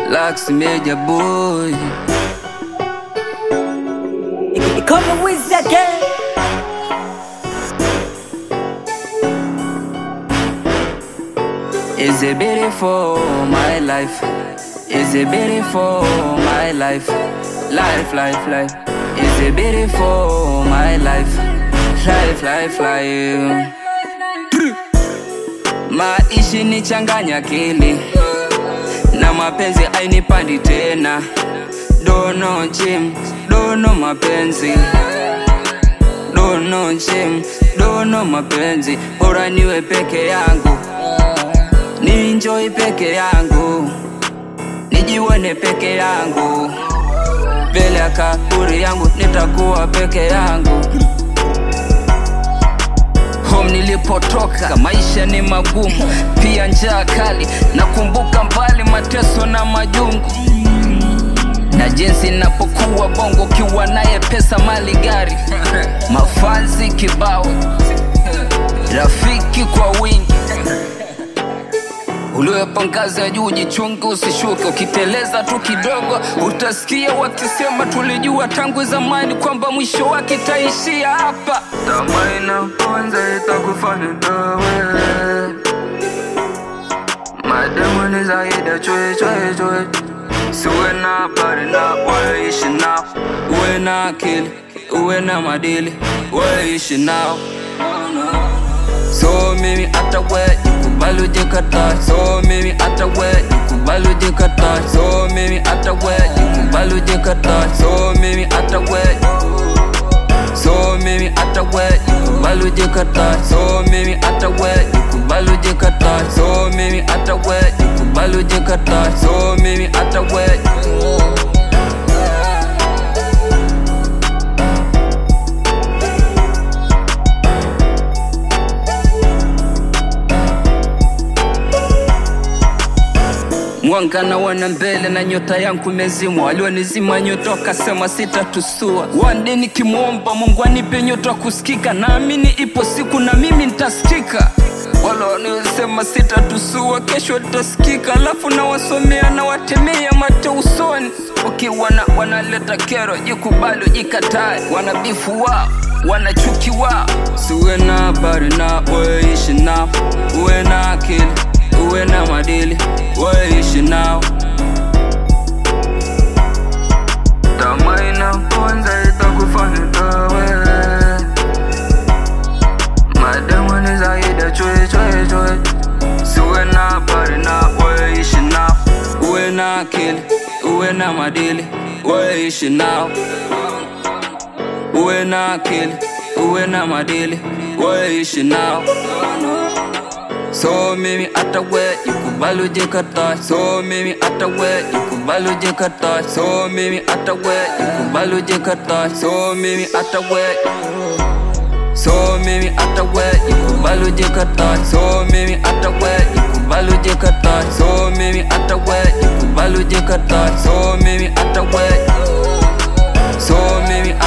Lax Media Boy. Come with again. Is it beautiful my life? Is it beautiful my life? Life, life, life. Is it beautiful my life? Life, life, life. Maishi ni changanya akili na mapenzi ainipandi tena, dono chim, dono mapenzi dono chim, dono mapenzi, bora niwe peke yangu, ninjoi peke yangu, nijione peke yangu, mbele ya kaburi yangu nitakuwa peke yangu. Home nilipotoka maisha ni magumu, pia njaa kali. Nakumbuka mbali mateso na majungu, na jinsi napokuwa bongo, kiwa naye pesa, mali, gari, mafanzi kibao, rafiki kwa wingi Uliwepa ngazi ya juu, jichunge usishuke. Ukiteleza tu kidogo, utasikia wakisema tulijua tangu zamani kwamba mwisho wake itaishia hapa. Tamaa inaponza itakufanya dawe, mademu ni zaidi ya chwe chwe chwe. Siwe na habari na waishi nao, uwe na akili, uwe na madili, waishi nao So mimi hata we jikubali ujikata So mimi hata we jikubali ujikata So mimi hata we jikubali ujikata So mimi hata we So mimi hata we jikubali ujikata So mimi hata we jikubali ujikata So mimi hata we jikubali ujikata So mimi hata we Mwanga na wana mbele na nyota yangu imezimwa, walionizima nyota wakasema sitatusua. One day nikimwomba Mungu anipe nyota kusikika, naamini ipo siku na mimi nitasikika. Wala wanaosema sitatusua, kesho nitasikika, alafu nawasomea na watemea mate usoni. Ukiwa na wanaleta kero, jikubali ujikatae, wana bifu wao wana chuki wao. Siwe na habari na waishi nao, uwe na akili uwe na madili waishi nao. Tamaa inaponza itakufanya dawe, mademu ni zaidi ya chwe chwe chwe. Siwe na habari na waishi nao, uwe na akili, uwe na madili waishi nao, uwe na akili, uwe na madili waishi nao. So mimi hata we jikubali ujikata So mimi hata we jikubali ujikata So mimi hata we jikubali ujikata So mimi hata we So mimi hata we jikubali ujikata So mimi hata we jikubali ujikata So mimi hata we jikubali ujikata So mimi hata we So mimi